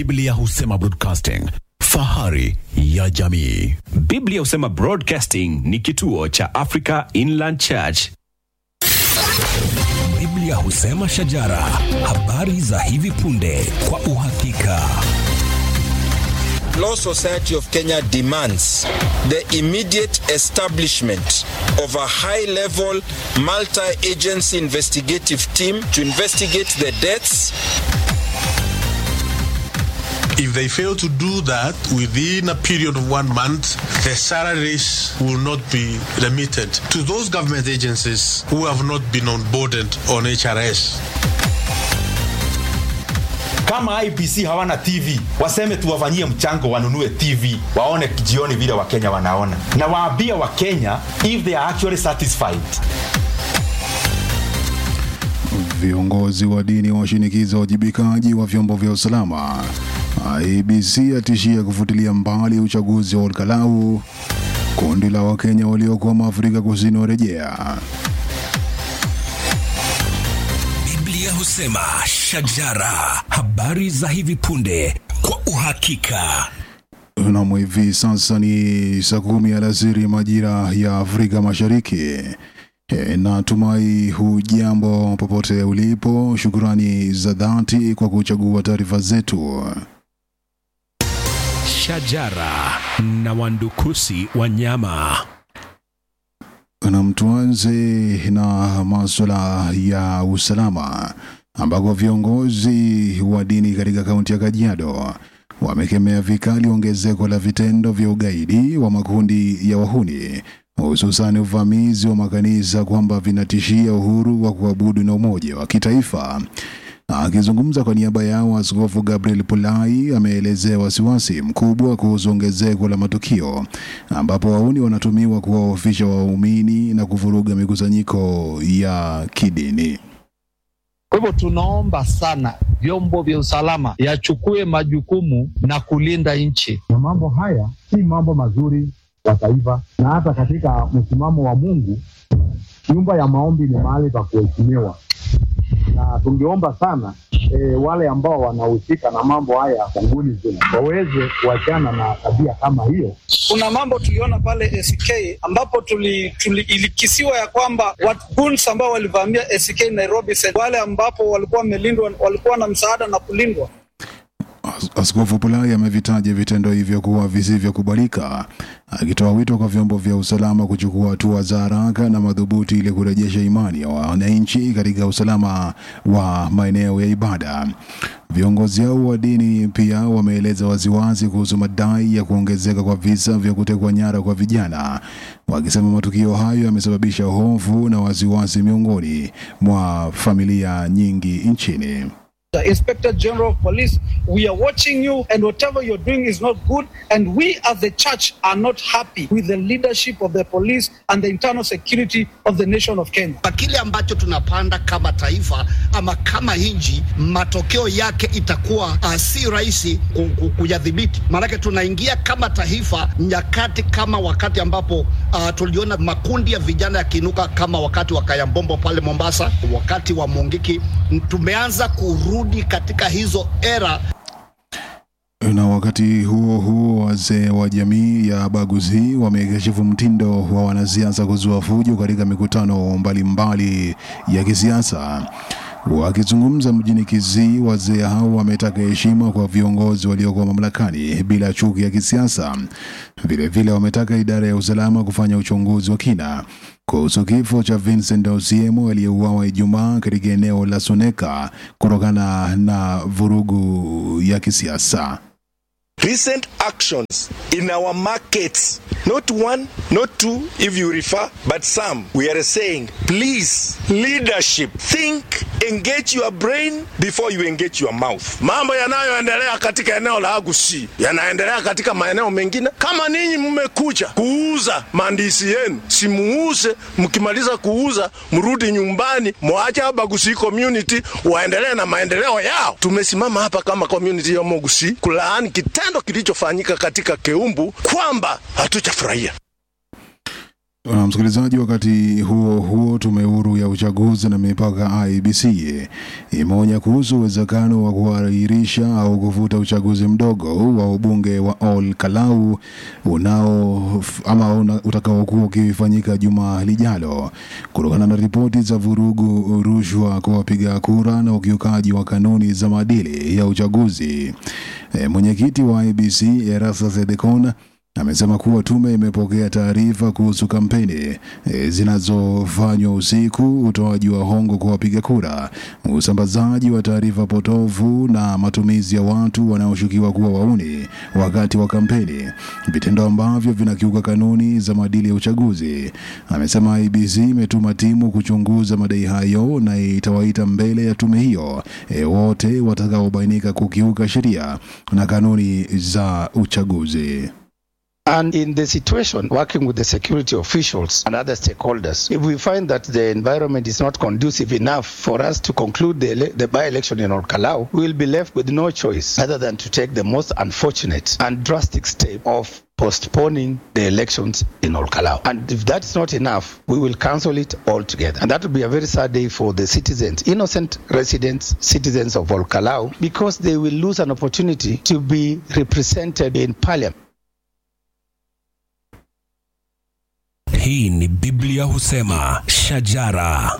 Biblia husema broadcasting, fahari ya jamii. Biblia husema Broadcasting ni kituo cha Africa Inland Church. Biblia husema shajara, habari za hivi punde kwa uhakika. Law Society of Kenya demands the immediate establishment of a high level multi agency investigative team to investigate the deaths. If they fail to do that within a period of one month, the salaries will not be remitted to those government agencies who have not been onboarded on HRS. kama IPC hawana TV waseme tuwafanyie mchango wanunue TV waone jioni vile Wakenya wanaona, na waambie Wakenya if they are actually satisfied. Viongozi wa dini washinikiza wajibikaji wa vyombo vya usalama. IBC atishia kufutilia mbali uchaguzi wa Olkalau. Kundi la Wakenya waliokwama Afrika Kusini warejea. Biblia husema shajara, habari za hivi punde kwa uhakika. Nam, hivi sasa ni saa kumi alasiri majira ya Afrika Mashariki. E, natumai hujambo popote ulipo. Shukrani za dhati kwa kuchagua taarifa zetu. Shajara na wandukusi wanyama. Na tuanze na masuala ya usalama ambako viongozi wa dini katika kaunti ya Kajiado wamekemea vikali ongezeko la vitendo vya ugaidi wa makundi ya wahuni hususan uvamizi wa makanisa kwamba vinatishia uhuru wa kuabudu na umoja wa kitaifa. Akizungumza kwa niaba yao, Askofu Gabriel Pulai ameelezea wasiwasi mkubwa kuhusu ongezeko la matukio ambapo wauni wanatumiwa kuwaofisha waumini na kuvuruga mikusanyiko ya kidini. Kwa hivyo tunaomba sana vyombo vya usalama yachukue majukumu na kulinda nchi. na mambo haya si mambo mazuri kwa taifa, na hata katika msimamo wa Mungu, nyumba ya maombi ni mahali pa kuheshimiwa, na tungeomba sana e, wale ambao wanahusika na mambo haya ya kunguni zile waweze kuachana na tabia kama hiyo. kuna mambo tuliona pale SK ambapo tuli, tuli, ilikisiwa ya kwamba waguns ambao walivamia SK Nairobi Center, wale ambapo walikuwa wamelindwa walikuwa na msaada na kulindwa As- Askofu Pulai amevitaja vitendo hivyo kuwa visivyokubalika, akitoa wito kwa vyombo vya usalama kuchukua hatua za haraka na madhubuti ili kurejesha imani ya wananchi katika usalama wa maeneo ya ibada. Viongozi hao wa dini pia wameeleza waziwazi kuhusu madai ya kuongezeka kwa visa vya kutekwa nyara kwa vijana, wakisema matukio hayo yamesababisha hofu na wasiwasi miongoni mwa familia nyingi nchini. The Inspector General of Police, we are watching you, and whatever you're doing is not good. And we, as the church, are not happy with the leadership of the police and the internal security of the nation of Kenya. kwa kile ambacho tunapanda kama taifa ama kama nchi, matokeo yake itakuwa uh, si rahisi ku- ku- kuyadhibiti. Maanake tunaingia kama taifa nyakati kama wakati ambapo uh, tuliona makundi ya vijana yakiinuka kama wakati wa Kayambombo pale Mombasa, wakati wa Mungiki. Tumeanza kurudi katika hizo era Na wakati huo huo, wazee wa jamii ya Baguzi wamekashifu mtindo wa wanasiasa kuzua fujo katika mikutano mbalimbali ya kisiasa. Wakizungumza mjini Kisii, wazee hao wametaka heshima kwa viongozi waliokuwa mamlakani bila chuki ya kisiasa. Vilevile wametaka idara ya usalama kufanya uchunguzi wa kina kuhusu kifo cha Vincent Osiemo aliyeuawa Ijumaa katika eneo la Soneka kutokana na vurugu ya kisiasa. recent actions in our markets not one not two if you refer but some we are saying please leadership think engage your brain before you engage your mouth mambo yanayoendelea katika eneo la agusi yanaendelea katika maeneo mengine kama ninyi mmekuja kuuza mandisi yenu simuuze mkimaliza kuuza mrudi nyumbani mwache abagusi community waendelee na maendeleo yao tumesimama hapa kama community ya mogusi kulaani kitendo kilichofanyika katika keumbu kwamba hatujafurahia Na msikilizaji, wakati huo huo, tume huru ya uchaguzi na mipaka IEBC imeonya kuhusu uwezekano wa kuahirisha au kufuta uchaguzi mdogo wa ubunge wa Ol Kalau unao ama una, utakaokuwa ukifanyika juma lijalo kutokana na ripoti za vurugu, rushwa kwa wapiga kura na ukiukaji wa kanuni za maadili ya uchaguzi. E, mwenyekiti wa IEBC Erastus Edekon amesema kuwa tume imepokea taarifa kuhusu kampeni e, zinazofanywa usiku, utoaji wa hongo kwa wapiga kura, usambazaji wa taarifa potofu na matumizi ya watu wanaoshukiwa kuwa wauni wakati wa kampeni, vitendo ambavyo vinakiuka kanuni za maadili ya uchaguzi. Amesema IBC imetuma timu kuchunguza madai hayo na itawaita mbele ya tume hiyo e, wote watakaobainika kukiuka sheria na kanuni za uchaguzi. And in the situation, working with the security officials and other stakeholders, if we find that the environment is not conducive enough for us to conclude the, ele- the by-election in Orkalau, we will be left with no choice other than to take the most unfortunate and drastic step of postponing the elections in Olkalau. And if that's not enough, we will cancel it altogether. And that will be a very sad day for the citizens, innocent residents, citizens of Olkalau, because they will lose an opportunity to be represented in parliament. Hii ni Biblia husema shajara.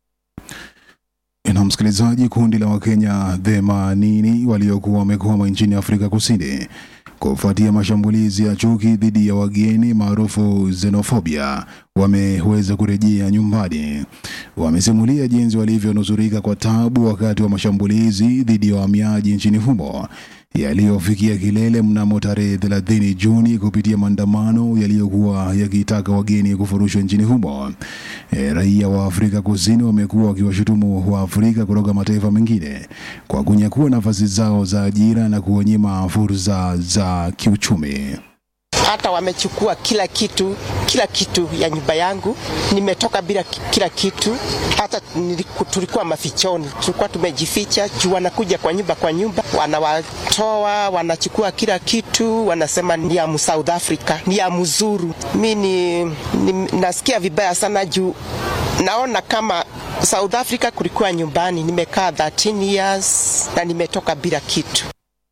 Na msikilizaji, kundi la Wakenya themanini waliokuwa wamekwama nchini Afrika Kusini kufuatia mashambulizi ya chuki dhidi ya wageni maarufu xenofobia wameweza kurejea nyumbani. Wamesimulia jinsi walivyonusurika kwa tabu wakati wa mashambulizi dhidi ya wahamiaji nchini humo yaliyofikia kilele mnamo tarehe 30 Juni kupitia maandamano yaliyokuwa yakitaka wageni kufurushwa nchini humo. E, raia wa Afrika Kusini wamekuwa wakiwashutumu wa Afrika kutoka mataifa mengine kwa kunyakua nafasi zao za ajira na kuwanyima fursa za kiuchumi. hata wamechukua kila kitu, kila kitu ya nyumba yangu. Nimetoka bila ki- kila kitu, hata niliku- tulikuwa mafichoni, tulikuwa tumejificha juu wanakuja kwa nyumba kwa nyumba, wanawatoa, wanachukua kila kitu, wanasema ni ya mu South Africa, ni ya mzuru. Mi ni, ni, nasikia vibaya sana juu naona kama South Africa kulikuwa nyumbani. Nimekaa 13 years na nimetoka bila kitu.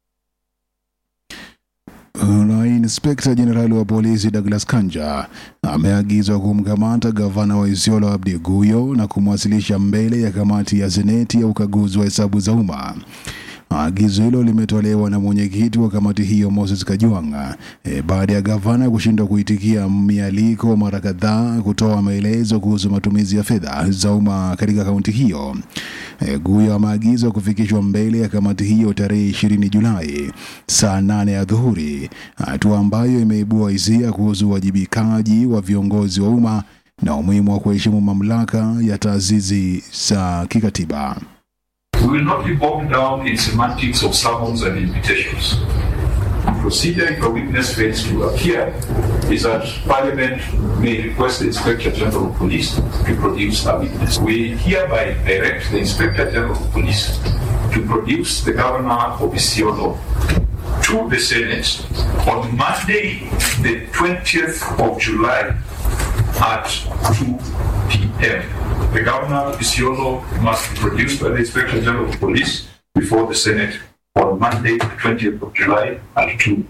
Na inspekta jenerali wa polisi Douglas Kanja ameagizwa kumkamata gavana wa Isiolo Abdi Guyo na kumwasilisha mbele ya kamati ya seneti ya ukaguzi wa hesabu za umma. Agizo hilo limetolewa na mwenyekiti wa kamati hiyo Moses Kajwanga e, baada ya gavana kushindwa kuitikia mialiko mara kadhaa kutoa maelezo kuhusu matumizi ya fedha za umma katika kaunti hiyo. E, Guyo ameagizwa kufikishwa mbele ya kamati hiyo tarehe 20 Julai saa 8 ya dhuhuri, hatua ambayo imeibua hisia kuhusu uwajibikaji wa viongozi wa umma na umuhimu wa kuheshimu mamlaka ya taasisi za kikatiba. We will not be bogged down in semantics of summons and invitations. The procedure if a witness fails to appear is that Parliament may request the Inspector General of Police to produce a witness. We hereby direct the Inspector General of Police to produce the Governor of Isiolo to the Senate on Monday, the 20th of July at 2 p.m. The Governor of Isiolo must be produced by the Inspector General of Police before the Senate on Monday, the 20th of July at 2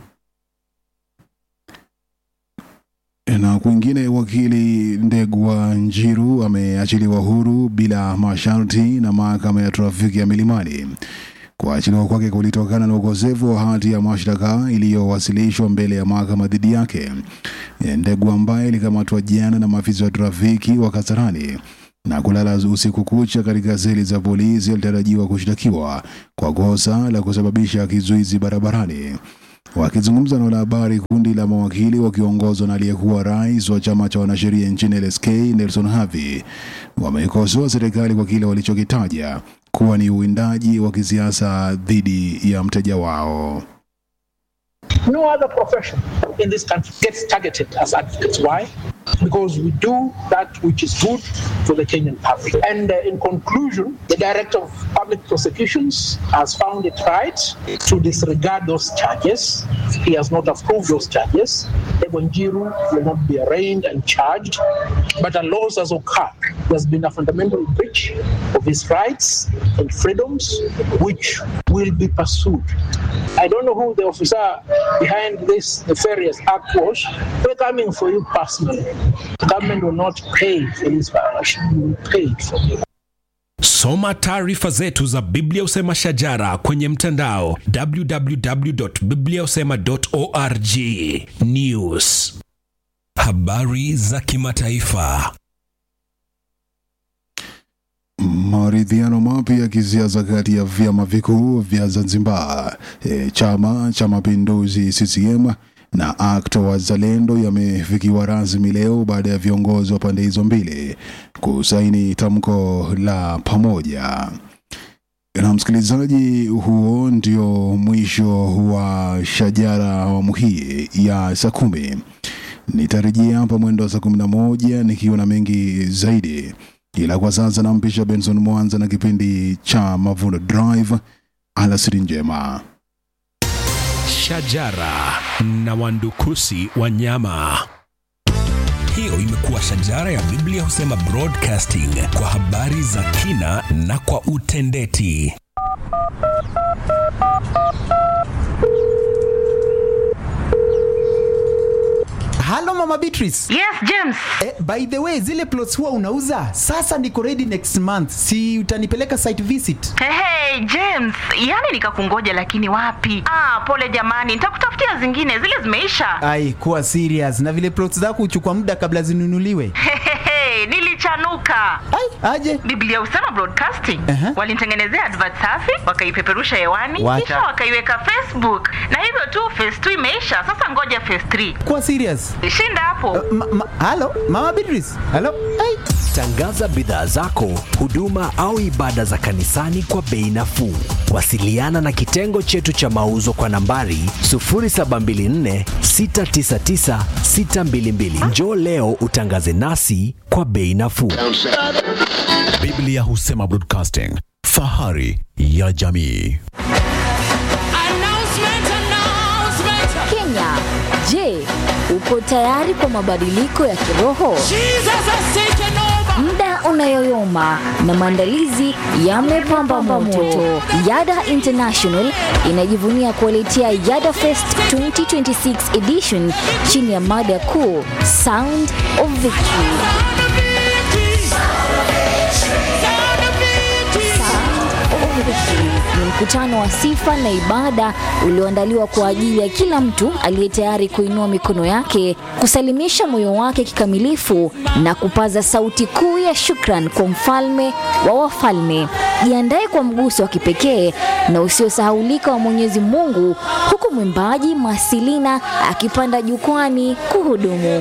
Na kwingine, wakili Ndegwa Njiru ameachiliwa huru bila masharti na mahakama ya trafiki ya Milimani. Kuachiliwa kwake kulitokana na ukosefu wa hati ya mashtaka iliyowasilishwa mbele ya mahakama dhidi yake. Ndegwa ambaye alikamatwa jana na maafisa wa trafiki wa Kasarani na kulala usiku kucha katika seli za polisi alitarajiwa kushtakiwa kwa kosa la kusababisha kizuizi barabarani. Wakizungumza na wanahabari, kundi la mawakili wakiongozwa na aliyekuwa rais wa chama cha wanasheria nchini LSK Nelson Havi wameikosoa serikali kwa kile walichokitaja kuwa ni uwindaji wa kisiasa dhidi ya mteja wao. No other profession in this country gets targeted as advocates. Why? because we do that which is good for the Kenyan public. And uh, in conclusion, the Director of Public Prosecutions has found it right to disregard those charges. He has not approved those charges. Ebonjiru will not be arraigned and charged, but a loss has occurred. There's been a fundamental breach of his rights and freedoms, which will be pursued. I don't know who the officer behind this nefarious act was. We're coming for you personally. The government will not pay for this violation. You will pay for it. Soma taarifa zetu za Biblia Usema Shajara kwenye mtandao www.bibliausema.org. News, habari za kimataifa. Maridhiano mapya ya kisiasa kati ya vyama vikuu vya Zanzibar, e, chama cha mapinduzi CCM na ACT Wazalendo yamefikiwa rasmi leo baada ya viongozi wa pande hizo mbili kusaini tamko la pamoja. Na msikilizaji, huo ndio mwisho wa Shajara awamu hii ya saa kumi. Nitarejea hapa mwendo wa saa kumi na moja nikiwa na mengi zaidi, ila kwa sasa nampisha Benson Mwanza na kipindi cha Mavuno Drive. Alasiri njema. Shajara na wandukusi wa nyama. Hiyo imekuwa Shajara ya Biblia Husema Broadcasting kwa habari za kina na kwa utendeti. Halo Mama Beatrice. Yes, James. Eh, by the way, zile plots huwa unauza? Sasa niko ready next month. Si utanipeleka site visit? Hey, hey, James, yani nikakungoja lakini wapi? Ah, pole jamani, nitakutafutia zingine, zile zimeisha. Ai, kuwa serious. Na vile plots zako huchukua muda kabla zinunuliwe. Hey, nilichanuka. Ai, aje? Biblia Usema Broadcasting Aha. walinitengenezea advert safi, wakaipeperusha hewani, Wacha. kisha wakaiweka Facebook, na hivyo tu phase 2 imeisha. Sasa ngoja phase 3. Kuwa serious. Shinda hapo. Ma, ma, halo, Mama Beatrice. Halo. Ai. Tangaza bidhaa zako, huduma au ibada za kanisani kwa bei nafuu. Wasiliana na kitengo chetu cha mauzo kwa nambari 0724 699 622. Njoo leo utangaze nasi kwa bei nafuu. Biblia Husema Broadcasting, fahari ya jamii. Kenya, je, uko tayari kwa mabadiliko ya kiroho? Muda unayoyoma na maandalizi yamepamba moto. Yada International inajivunia kuwaletea Yada Fest 2026 edition chini ya mada kuu Sound of Victory. ni mkutano wa sifa na ibada ulioandaliwa kwa ajili ya kila mtu aliye tayari kuinua mikono yake, kusalimisha moyo wake kikamilifu na kupaza sauti kuu ya shukran kwa mfalme wa wafalme. Jiandae kwa mguso wa kipekee na usiosahaulika wa Mwenyezi Mungu, huku mwimbaji Masilina akipanda jukwani kuhudumu.